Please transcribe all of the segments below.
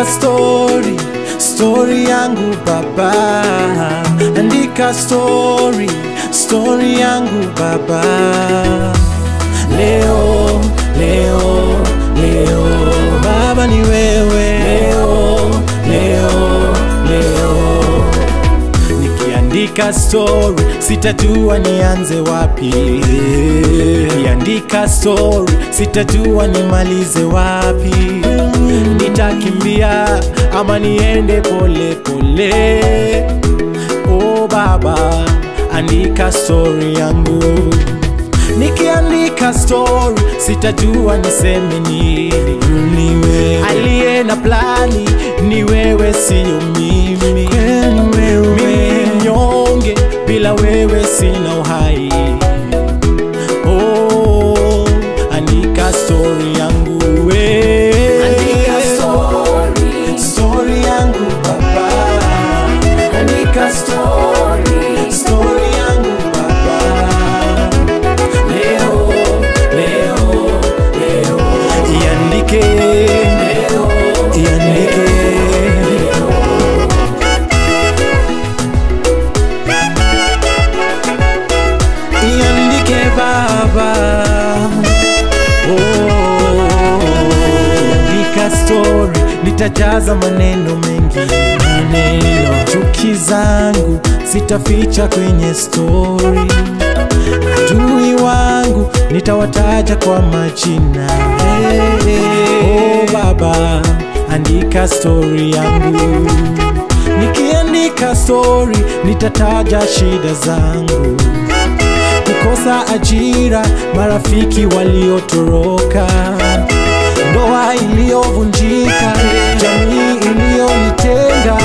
story, story yangu baba, andika story, story yangu baba. Leo, leo, leo, baba ni wewe. Leo, leo, leo, nikiandika story sitajua nianze wapi. Nikiandika story sitajua nimalize wapi. Nitakimbia ama niende pole pole. Oh baba, andika story yangu. Nikiandika story sitajua niseme nini. Ni wewe aliye na plani, ni wewe, sio mimi. Mimi mnyonge, bila wewe sina uhai. Oh, andika story yangu we. Andika story. Story yangu baba. Andika story. Story yangu baba. Leo, leo, leo. Iandike. Iandike. Iandike baba. Oh, andika story, nitajaza maneno mengi, maneno chuki zangu sitaficha kwenye story, adui wangu nitawataja kwa majina. Hey, oh baba, andika story yangu, nikiandika story nitataja shida zangu kukosa ajira, marafiki waliotoroka, ndoa iliyovunjika, jamii iliyonitenga.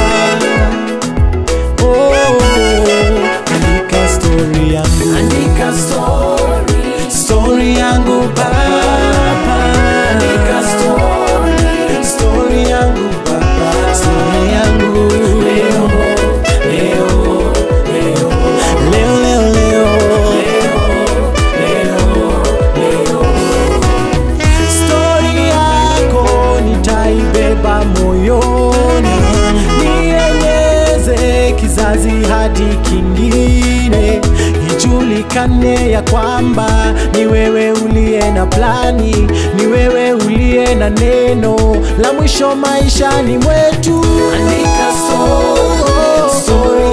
Oh, andika story yangu, Andika story. story yangu baba, Andika story. story yangu baba, story yangu leo, leo, leo, leo, leo, leo. Stori yako nitaibeba moyoni, nieleze kizazi hadi kingine, ijulikane ya kwamba ni wewe uliye na plani, ni wewe uliye na neno la mwisho maishani mwetu. Andika story. Story